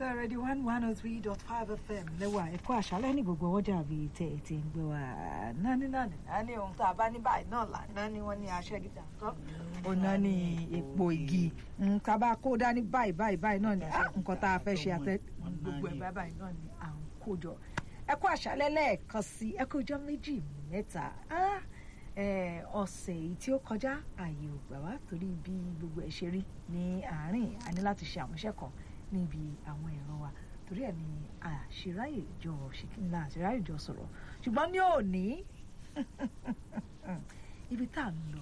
already one one oh three dot five fm lẹ́wà ẹ̀kọ́ àṣálẹ́ ní gbogbo ọjà bíi tẹ̀ ẹ̀ ti ń gbé wa nání nání nání ohun tá a bá ní báyìí náà là nání wọ́n ní aṣẹ́ gíga nǹkan ọ̀nà ní epo igi tá a bá kó dání báyìí báyìí báyìí náà ní nǹkan tá a fẹ́ ṣe àtẹ gbogbo ẹ̀ báyìí báyìí náà ní à ń kó jọ ẹ̀kọ́ àṣálẹ́ lẹ́ẹ̀kan sí ẹ̀kọ́ ọjọ́ méjì mẹ́ta ọ̀sẹ̀ yìí tí ó kọjá ààyè ò gbà wá torí bí gbogbo ẹ̀ ṣe rí ní àárín a ní láti ṣe àwọn iṣẹ́ kan níbi àwọn ẹ̀rọ wa torí ẹ̀ ní àṣíráyè jọ ṣìkìńlá àṣíráyè jọ sọ̀rọ̀ ṣùgbọ́n ní òní ibi tá à ń lọ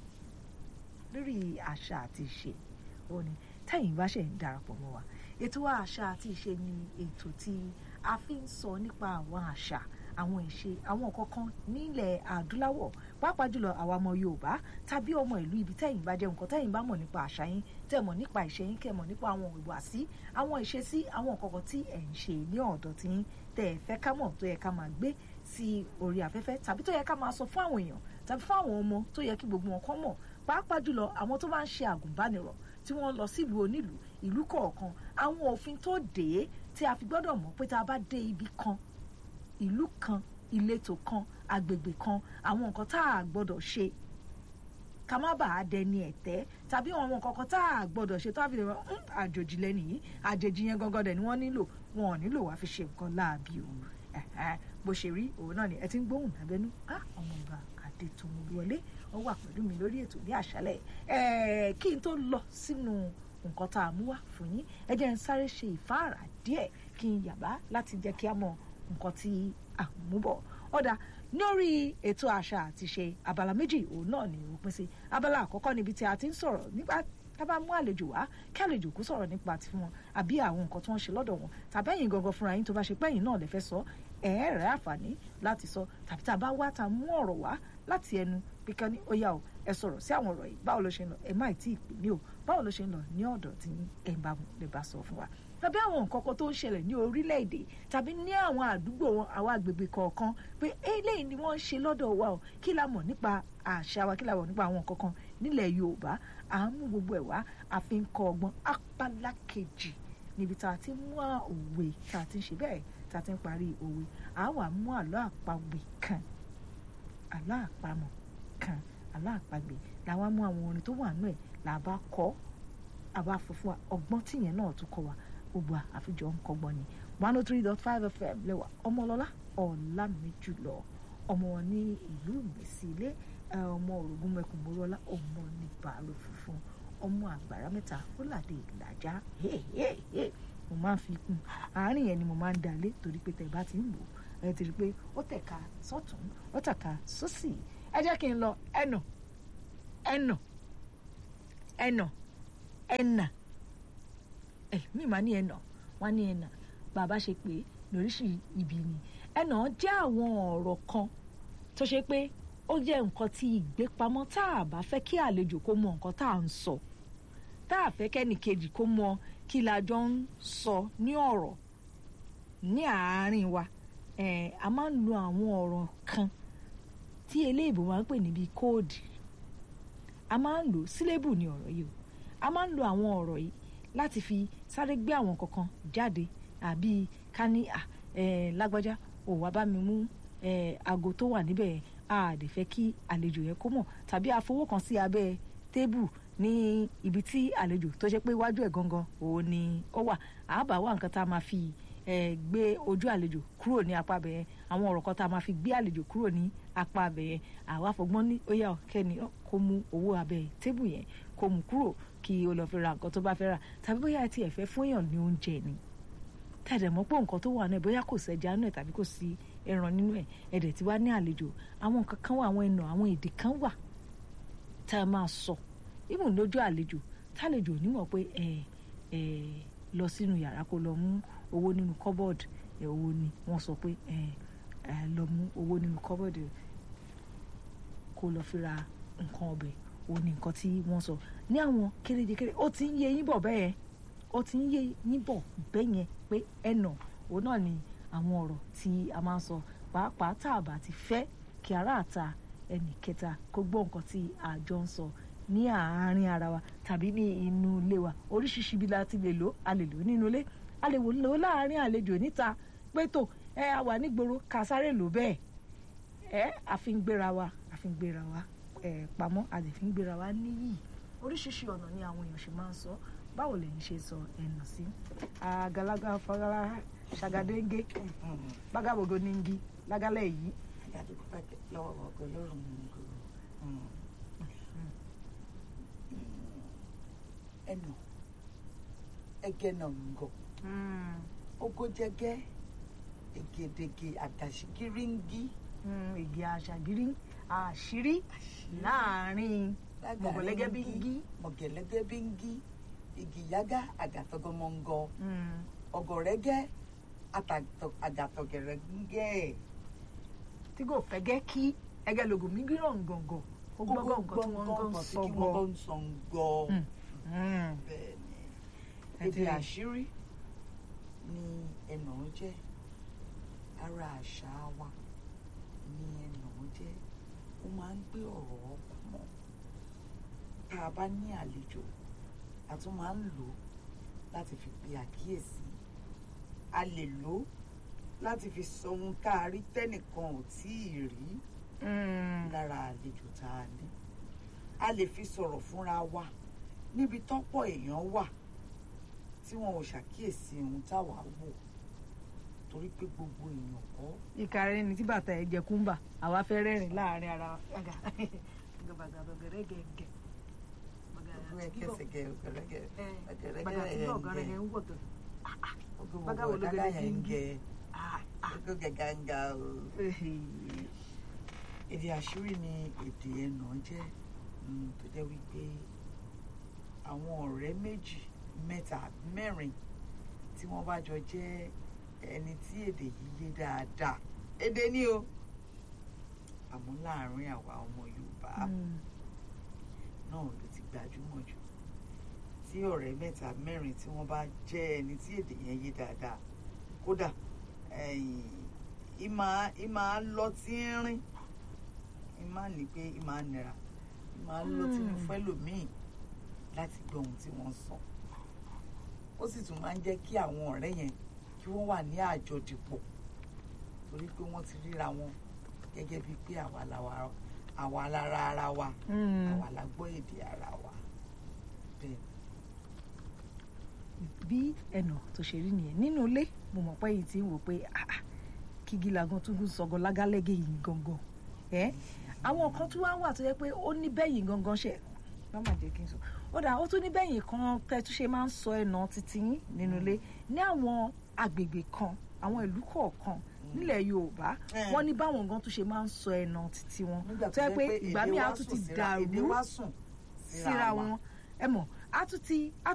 lórí àṣà àti ìṣe òní tẹ́yìn bá ṣe ń darapọ̀ mọ́ wa ètò àṣà àti ìṣe ni ètò tí a fi ń sọ nípa àwọn àṣà àwọn ìṣe àwọn kọ̀ọ̀kan nílẹ̀ adúláwọ̀ pàápàá jùlọ àwa ọmọ yorùbá tàbí ọmọ ìlú ibi tẹ́yìn bá jẹ́ nǹkan tẹ́yìn bá mọ̀ nípa àṣà yín tẹ́ mọ̀ nípa ìṣe yín kẹ́ mọ̀ nípa àwọn ìwàsí àwọn ìṣesí àwọn kọ̀ọ̀kan tí ẹ̀ ń ṣe ní ọ̀dọ̀ tí yín tẹ́ ẹ fẹ́ ká mọ̀ tó yẹ ká máa gbé sí orí afẹ́fẹ́ tàbí tó yẹ ká máa sọ fún àwọn èèyàn tàbí fún àwọn ọmọ tó yẹ kí gbogbo wọn kọ́ mọ̀ pàápàá jùlọ àwọn tó bá ń ṣe àgùnbánirọ̀ tí wọ́n lọ sílùú onílùú ìlú kọ̀ọ̀kan àwọn òfin tó dé tí a fi gbọ́dọ̀ mọ̀ pé tá a bá dé ibì kan ìlú kan ìletò kan agbègbè kan àwọn nǹkan tá a gbọ́dọ̀ ṣe ká má bàa dẹni ẹ̀tẹ́ tàbí àwọn nǹkan kan tá a gbọ́dọ̀ ṣe tó a fi lè rọ àjòjì lẹ́nu yìí àjèjì yẹn gangan dẹ̀ ni wọ́n nílò wọn ò nílò wá fi ṣe nǹkan láàbí o bó ṣe rí òun náà ni ẹ ti ń gbóhùn lábẹ́nú ọmọ ọba adétòun wọlé ó wà pẹ̀lú mi lórí ètò ní àṣálẹ̀ kí n tó lọ sínú nǹkan tá a mú wá fún yín ẹ jẹ́ n sáré ṣe ìfáàrà díẹ̀ kí n yàbá láti jẹ́ kí a mọ nǹkan tí a mú bọ̀ ọ̀dà lórí ètò àṣà àti ṣe abala méjì òun náà ni ó pín sí abala àkọ́kọ́ níbi tí a ti ń sọ̀rọ̀ nípa tá bá mú àlejò wá kí àlejò kó sọ̀rọ̀ nípa ti wọn àbí àwọn nǹkan tí wọ́n ṣe lọ́dọ̀ wọn tàbí ẹ̀yin gangan fúnra yín tó bá ṣe pé ẹ̀yin náà lè fẹ́ sọ ẹ̀ẹ́rẹ́ àǹfààní láti sọ tàbí tá a bá wá ta mú ọ̀rọ̀ wá láti ẹnu pé kán ní ó yá o ẹ sọ̀rọ̀ sí àwọn ọ̀rọ̀ yìí báwo ló ṣe ń lọ ẹ má tí ì pè mí o báwo ló ṣe ń lọ ní ọ̀dọ̀ tí ẹ bá lè bá sọ fún wa tàbí àwọn nǹkan kan tó ń ṣẹlẹ̀ ní orílẹ̀-èdè tàbí ní àwọn àdúgbò wọn àwọn àgbègbè kọ̀ọ̀kan pé eléyìí ni wọ́n ń ṣe lọ́dọ̀ wa o kí la mọ̀ nípa àṣà wa kí la mọ̀ nípa àwọn nǹkan kan nílẹ̀ Yorùbá à ń mú gbogbo ẹ̀ wá a fi ń kọ́ ọgbọ́n apálá kejì níbi tá a ti mú òwe tá a ti ń ṣe bẹ́ẹ̀ tá a ti ń parí òwe à wà mú àlọ́ àpagbè kan àlọ́ àpamọ̀ kan àlọ́ àpagbè làwọn mú àwọn orin tó wà nù ẹ̀ là bá kọ́ àbá fọ fún wa ọgbọ́n tìyẹn náà tún kọ́ wa gbogbo àfijọ́ ń kọ́gbọ́n ni one oh three dot five fm lẹ́wà ọmọlọ́lá ọ̀làmìjùlọ ọmọ wọn ní ìlú ìmẹ̀sí ilé ọmọ òrògùn mẹkùnmọ́rọ́lá ọmọ ní bàálù funfun ọmọ àgbàrá mẹ́ta fúlàdé ìlàjà mo máa ń fi kún àárín yẹn ni mo máa ń dalé torí pé tẹ̀ bá ti ń wò ẹ ti rí i pé ó tẹ̀ka sọ́tún ó tẹ̀ka sósì ẹ jẹ́ kí n lọ ẹnà ẹnà ẹnà ẹnà ẹ mi máa ní ẹnà wọn ní ẹnà bàbá ṣe pé lóríṣi ibi ni ẹnà jẹ́ àwọn ọ̀rọ̀ kan tó ṣe pé ó jẹ́ nǹkan tí ìgbépamọ́ tá a bá fẹ́ kí àlejò kó mọ nǹkan tá à ń sọ tá a fẹ́ kẹ́nì kejì kó mọ kí la jọ ń sọ ní ọ̀rọ̀ ní àárín wa ẹ̀ a máa ń lo àwọn ọ̀rọ̀ kan tí eléèbó máa ń pè níbi kóòdì a máa ń lò sílébù ní ọ̀rọ̀ yìí o a máa ń lo àwọn ọ̀rọ̀ yìí láti fi sáré gbé àwọn kankan jáde àbí ká ní lágbájá ò wá bá mi mú aago tó wà níbẹ̀ a lè fẹ́ kí àlejò yẹn kó mọ̀ tàbí a fowó kan sí abẹ́ tébù ní ibi tí àlejò tó ṣe pé iwájú ẹ̀ gangan òun ni ó wà àbá wà nǹkan tá a máa fi gbé ojú àlejò kúrò ní apá abẹ yẹn àwọn ọ̀rọ̀ kan tá a máa fi gbé àlejò kúrò ní apá abẹ yẹn àwa fọgbọ́n ní ó yá kẹ́ni kó mú owó abẹ́ tébù yẹn kó mú kúrò kí o lọ fi ra nǹkan tó bá fẹ́ rà tàbí bóyá ẹ tiẹ̀ fẹ́ fún èèyàn ní oúnjẹ ni tẹ̀dẹ̀ mọ́ pé nǹkan tó wà náà bóyá kò sẹ́jà nínú ẹ̀ tàbí kò sí ẹran nínú ẹ̀ ẹ̀dẹ̀ tí wàá ní àlejò àwọn nǹkan kan wà àwọn ẹnà àwọn èdè kan wà tá a máa sọ ibùn lójú àlejò tálejò onímọ̀ pé ẹ ẹ lọ sínú yàrá kó lọ mú owó nínú kọ́bọ̀dù ẹ owó ni wọ́n sọ pé ẹ ẹ lọ mú owó nínú kọ́bọ̀dù kó lọ fi ra nǹkan ọbẹ̀ ó ní nǹkan tí wọ́n sọ ní àwọn kéréjekére ó ti ń yé yín bọ̀ bẹ́ẹ̀ ó ti ń yé yín bọ̀ bẹ́ẹ̀ yẹn pé ẹnà òun náà ni àwọn ọ̀rọ̀ tí a máa ń sọ pàápàá tá a bá ti fẹ́ kí aráàta ẹnì kẹta kó gbọ́ nǹkan tí àjọ ń sọ ní àárín ara wa tàbí ní inú ilé wa oríṣiríṣi ibi la ti lè lò a lè lò nínú ilé a lè wò lò láàrin àlejò níta pé tó ẹ a wà nígboro ká sáré lò bẹ́ẹ̀ ẹ àfi ń gbéra wa àfi ń gbéra wa ẹ pamọ́ a lè fi ń gbéra wa níyì oríṣiríṣi ọ̀nà ni àwọn èèyàn ṣe máa ń sọ báwo lẹ̀yin ṣe sọ ẹ̀nà sí àgàlagbà fọlá ṣàgàdéńgé bágàbọ̀gọ́ nígi lágálẹ̀ yìí àdúgbò pàtẹ lọ́wọ́ ọgọ lọ́rùn mi kò ẹnà ẹgẹ náà ń gọ ogójẹgẹ egedege àdàṣígíríngí ègè àṣàgírí àṣírí láàrin mọ̀gọ̀lẹ́gẹ́ bí ń gí mọ̀gẹ̀lẹ́gẹ́ bí ń gí igi yágá àgàtọ̀gọmọ̀ngọ ọgọ̀rẹ́gẹ́ àgàtọ̀gẹ̀rẹ́gẹ́ tí kò fẹ́ gẹ́ kí ẹgẹ́ lògùn mí gíràn gàngàn ó gbọ́gàn nǹkan tí wọ́n ń sọ kí gọ́ wọ́n ń sọ gọ́ bẹ́ẹ̀ ni èdè àṣírí ni ẹnà jẹ́ ara àṣà wa ni ẹnà jẹ́ ó máa ń gbé ọ̀rọ̀ ọkùn mọ́ tá a bá ní àlejò a tún máa ń lò ó láti fi pe àkíyèsí a lè lò ó láti fi sọ ohun tá a rí tẹ́nìkan ò tíì rí lára àlejò tá a ní a lè fi sọ̀rọ̀ fúnra wa níbi tọ́pọ̀ èèyàn wà tí wọn ò ṣàkíyèsí ohun táwa wò torí pé gbogbo èèyàn kọ́ ìkàrẹ́ ni tí bàtà ẹ̀ jẹ kúńbà àwa fẹ́ rẹ́rìn láàrin ara wa gàgà gàgà gàgà gẹ̀gẹ̀ gbogbo ẹ̀ kẹsẹ̀gẹ̀ ọ̀gẹ̀rẹ̀gẹ̀ bàtà tí náà gàrẹ́gẹ̀ ń wọ̀tọ̀ gbogbo bágàwọ̀ ló ọ̀gágá gẹ̀rẹ́ yẹn ń sí ń gẹ gbogbo gẹ̀gà ń ga o. èdè àṣírí ni èdè ẹnà jẹ́ mm, tó jẹ́ wípé àwọn ọ̀rẹ́ méjì mẹ́ta mẹ́rin tí wọ́n bá jọ jẹ́ ẹni tí èdè yìí yé dáadáa èdè ni o àmọ́ láàárín àwa ọmọ Yorùbá náà ló ti gbajúmọ̀ jù tí ọ̀rẹ́ mẹ́ta mẹ́rin tí wọ́n bá jẹ́ ẹni tí èdè yẹn yé dáadáa kódà ìmà ìmà lọ tí ń rìn ìmà ní pé ìmà nira ìmà lọ tí ń fẹ́ lòmíì láti gbọ́ ohun tí wọ́n sọ ó sì tún máa ń jẹ́ kí àwọn ọ̀rẹ́ yẹn kí wọ́n wà ní àjọdìpọ̀ torí pé wọ́n ti ríra wọn gẹ́gẹ́ bíi pé àwa làwa àwa lára ara wa àwa la gbọ́ èdè ara wa bẹ́ẹ̀ bí ẹnà tó ṣe rí nìyẹn nínú ilé mo mọ̀ pé yìí ti ń wò pé ah, ah, kígi lagan tún gún sọgọ lágálẹ́gẹ̀ yìí gangan ẹ́ àwọn kan tún wá wà tó yẹ pé ó ní bẹ́yìn gangan ṣe má má jẹ́ kí n sọ ó dà ó tún ní bẹ́yìn kan tẹ́ tún ṣe máa ń sọ ẹnà títí yín nínú ilé ní àwọn agbègbè kan àwọn ìlú kọ̀ọ̀kan nílẹ̀ Yorùbá Mm. wọ́n ní báwọn gan tún ṣe máa ń sọ ẹnà títí wọn nígbà tó yẹ pé ìgbà èdè míì á wa tún sùn ti síra- èdè dàrú wa sùn síra wọn ẹ mọ̀ á tún ti á